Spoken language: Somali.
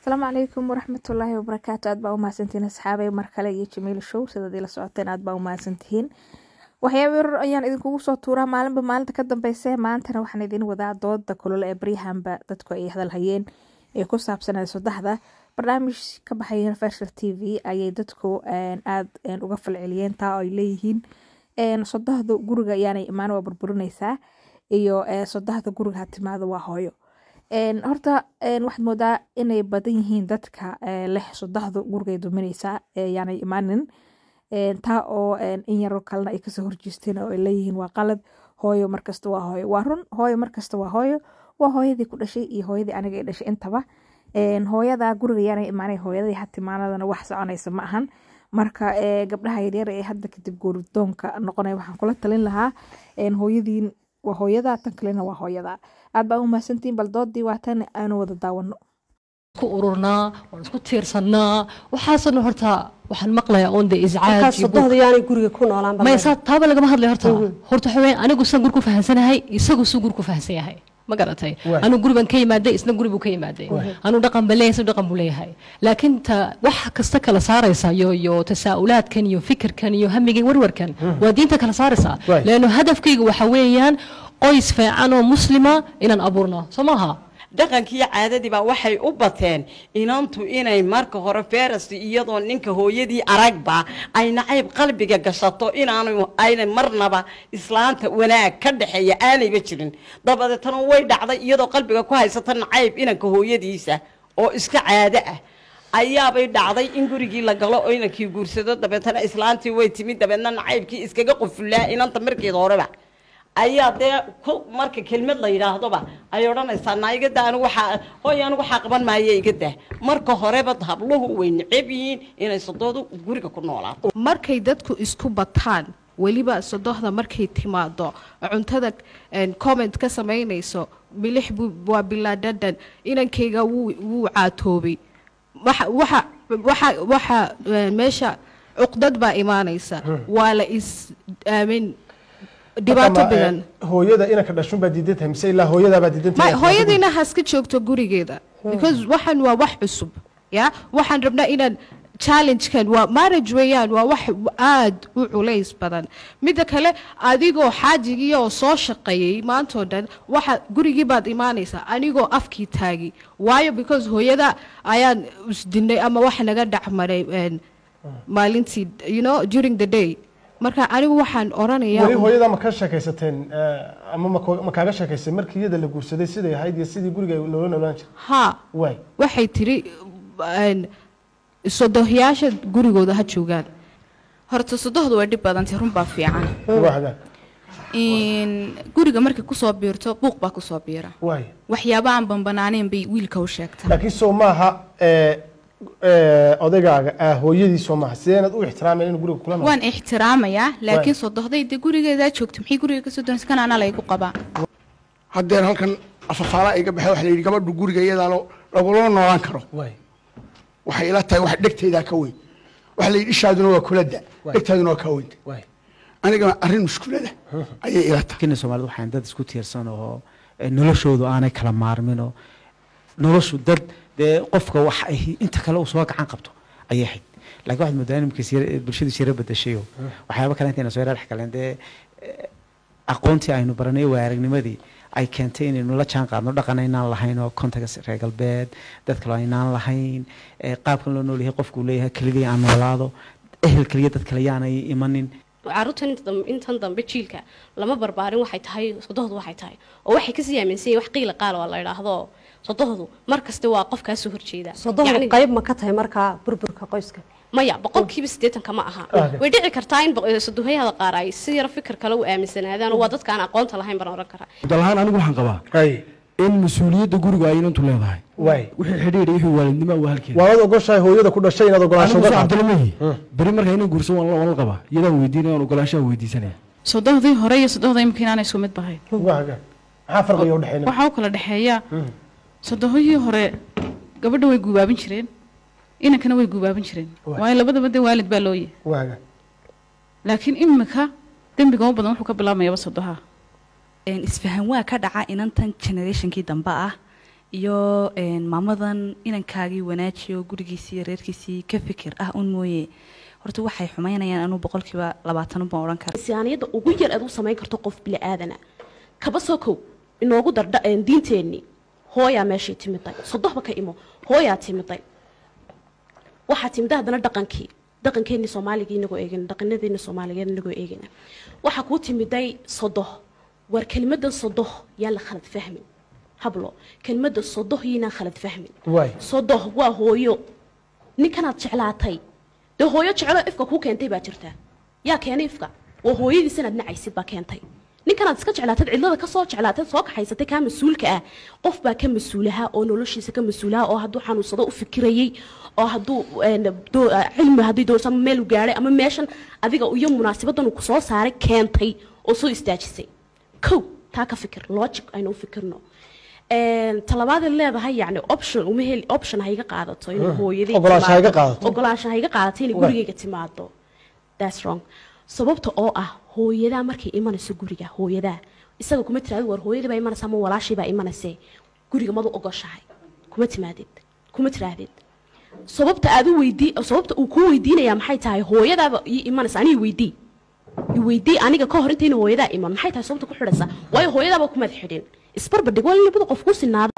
asalaamu calaykum waraxmatullaahi wabarakaatu aad baa u mahadsantihiin asxaabay mar kale iyo jamiil show sidaad ila socoteen aad baa u mahadsantihiin waxyaaba yarar ayaan idinkugu soo tuuraa maalinba maalinta ka dambeyse maantana waxaan idin wadaa dooda kulole ee baryahanba dadku ay hadalhayeen ee ku saabsanaa sodaxda barnaamij ka baxay universal t v ayay dadku aad uga falceliyeen taa oo ay leeyihiin sodaxdu guriga ayaanay imaan waa burburinaysaa iyo sodaxda guriga ha timaado waa hooyo horta waxaad moodaa inay badan yihiin dadka leh sodaxdu gurigay duminaysaa yaanay imaanin taa oo in yaro kalena ay kasoo horjeesteen oo ay leeyihiin waa qalad hooyo markasta waa hooyo waa run hooyo markasta waa hooyo waa hooyadii ku dhashay iyo hooyadii aniga ay dhashay intaba hooyada guriga yaanay imaanay hooyadii hatimaanadana wax soconaysa ma ahan marka gabdhaha yaryar ee hadda kadib guuridoonka noqonaya waxaan kula talin lahaa hooyadiin waa hooyada tan kalena waa hooyada aad baa u mahadsantihiin bal doodii waa tan aanu wada daawano isku ururnaa waan isku tiirsannaa waxaasna horta waxaan maqlayaa oon de iscaaj sodohda yaanay guriga ku noolaan maya saa taaba lagama hadlay horta horta waxa weeyaan anigu san gur ku fahansanahay isagu su gur ku fahansan yahay ma garatay anigu guri baan ka yimaaday isna guri buu ka yimaaday anigu dhaqan baan leeyahay isna dhaqan buu leeyahay laakiin ta wax kasta kala saaraysa iyo iyo tasaa'ulaadkan iyo fikirkan iyo hamigan warwarkan waa diinta kala saaraysa leanno hadafkayga waxa weeyaan qoys fiican oo muslima inaan abuurno soo maaha dhaqankiiyo caadadiibaa waxay u bateen inantu inay marka hore feras iyadoo ninka hooyadii aragba ay nacayb qalbiga gashato inaanu ayna marnaba islaanta wanaag ka dhexeeya aanayba jirin dabadeetana way dhacday iyadoo qalbiga ku haysata nacayb inanka hooyadiisa oo iska caado ah ayaabay dhacday in gurigii la galo oo inankii guursado dabeetana islaantii way timid dabeedna nacaybkii iskaga qufulaa inanta markeeda horeba ayaa dee marka kelmad la yidhaahdoba ay odhanaysaa naa iga daa anigu waxaa hooy anigu waxaa qaban maayo iga daa marka horeba habluhu way neceb yihiin inay sodoodu guriga ku noolaato markay dadku isku bataan weliba sodohda markay timaado cuntada comment ka samaynayso milix waa bilaadhadan inankayga wuu caatoobay waxa meesha cuqdad baa imaanaysa waa la is aamin dhibaato badan hooyada inanka dhashun baa diidan tahay mise ilaa hooyadaa baa diidan tahay hooyadiina haska joogto gurigeeda because waxan waa wax cusub ya waxaan rabnaa inaan challengekan waa marriage weeyaan waa wax aad u culays badan midda kale adigoo xaajigii oo soo shaqeeyey maantoo dhan waxa gurigii baad imaanaysaa anigoo afkii taagi waayo because hooyada ayaan isdinay ama wax naga dhacmaray maalintii you know during the day marka anigu waxaan oranayaa weli hooyada ma ka sheekaysateen ama ma kaaga sheekaysay markii iyada la guursaday siday ahayd iyo sidii guriga loola noolaan jiray ha waay waxay tiri sodohyaasha gurigooda ha joogaan horta sodohdu way dhib badantay run baa fiican waa hagaag guriga markay kusoo biirto buuq baa kusoo biira waay waxyaaba aan banbanaanayn bay wiilka u sheegtaa laakiin soo maaha odaygaaga ah hooyadii soo maaha sideenaad u ixtiraamayn inuu guriga kula waan ixtiraamayaa laakiin sodohday dee gurigeedaa joogta maxay guriga kasoo doonaysa kan anaa laygu qabaa haddeen halkan afafaala iga baxay waxa la yidhi gabadhu guriga iyadaa lagula noolaan karo waay waxay ila tahay wax dhegtaydaa ka weyn waxa la yidhi ishaaduna waa kulada dhegtaaduna waa ka weynta waay anigana arrin mushkulada ayay ila tahay kina soomaalida waxaan dad isku tiirsan oo noloshoodu aanay kala maarmin oo noloshu dad dee qofka wax ay inta kale uu soo gacan qabto ayay ahayd laakiin waxaad moodaa nimkiis bulshadu sira bedashayo waxyaaba kale intayna soo yara dhex galeen dee aqoontii aynu baranay waa aragnimadii ay keentay inaynu la jaan qaadno dhaqan aynaan lahayn oo kontaga reer galbeed dad kale aynaan lahayn qaabkan loo nool yahay qofku leeyahay keligii aan noolaado ehel keliya dad kale yaanay imanin caruurtan intan dambe jiilka lama barbaarin waxay tahay sodohdu waxay tahay oo waxay kasii aaminsan yihin wax qiila qaal oo la idhaahdo sodohdu mar kasta waa qof kaa soo horjeeda sodohdu qayb ma ka tahay markaa burburka qoyska maya boqolkiiba siddeetanka ma aha way dhici kartaa in sodohayada qaar ay si yar fikir kale u aaminsanaadaan oo waa dadka aan aqoonta lahayn baan oran karaa dalahaan anigu waxaan qabaa in mas-uuliyadda guriga ay inantu leedahay waay wixii xidhiidha wixii waalidnimo waa halkeeda waad ogoshahay hooyada ku dhashay inaad ogolaansho uga qaadato cabdilamahi beri marka inaan guursan waan la qabaa iyadaan weydiinaya aan ogolaanshaha weydiisanaya sodohdii hore iyo sodohda imika inaanay isku mid bahayn waa hagaag maxaa farqiga u dhexeynaya waxaa u kala dhexeeya sodohihii hore gabadha way guubaabin jireen inankana way guubaabin jireen waayo labadaba dee waalid baa loo yahay waa hagaag laakiin imika dembiga u badan wuxuu ka bilaamayaba sodoha isfahan waa ka dhaca inantan generationkii dambe ah iyo een, maamadan inankaagii wanaajiyo gurigiisii iyo reerkiisii ka fikir ah un mooye horta waxay xumaynayaan anuu boqolkiiba labaatan baan odhan kara insaaniyadda ugu yar aad u samayn karto qof bili aadana kaba soo kow inoogu dardha een, diinteenni hooyaa meeshay timiday sodohba ka imo hooyaa timiday waxaa timida haddana dhaqankii dhaqankeennii soomaaligii inagoo eegana dhaqanadeennii soomaaligeed inagoo eegana waxaa kuu timiday sodoh war kelimadan sodoh yaa la khalad fahmin hablo kelimada sodoh yaynaan khalad fahmin waay sodoh waa hooyo ninkanaad jeclaatay dee hooyo jeclo ifka kuu keentay baa jirta yaa keenay ifka waa hooyadiis inaad nacaysid baa keentay ninkanaad iska jeclaatad cidlada kasoo jeclaatad soo kaxaysatay kaa mas-uulka ah qof baa ka mas-uulaha oo noloshiisa ka mas-uulaha oo hadduu xanuunsado u fikirayey oo hadduu een, doo- cilmi haddii doorso ama meel u gaadhay ama meeshan adiga iyo munaasabadan uu kusoo saaray keentay oo soo istaajisay kow taa ka fikir logic aynu u fikirno Een, talabaadee leedahay yani option uma heli option ha iga qaadato inay Mm. hooyadii Ogolaansho ha iga timaado. qaadato. ogolaansho ha iga qaadato inay Waay. gurigayga timaado that's wrong sababta oo ah hooyadaa markay imanayso guriga hooyadaa isaga kuma tiraadid war hooyadii baa imanaysa ama walaashii baa imanayse guriga madu ogoshahay kuma timaadid kuma tiraahdid sababta aad u weydii sababta uu kuu weydiinayaa maxay tahay hooyadaaba ii imanaysa aniga weydii i weydii aniga ka hor intayna hooyadaa iman maxay tahay sababta ku xidhaysa waayo hooyadaaba kumaad xidhin isbarbardhig waa in labada qof ku sinaada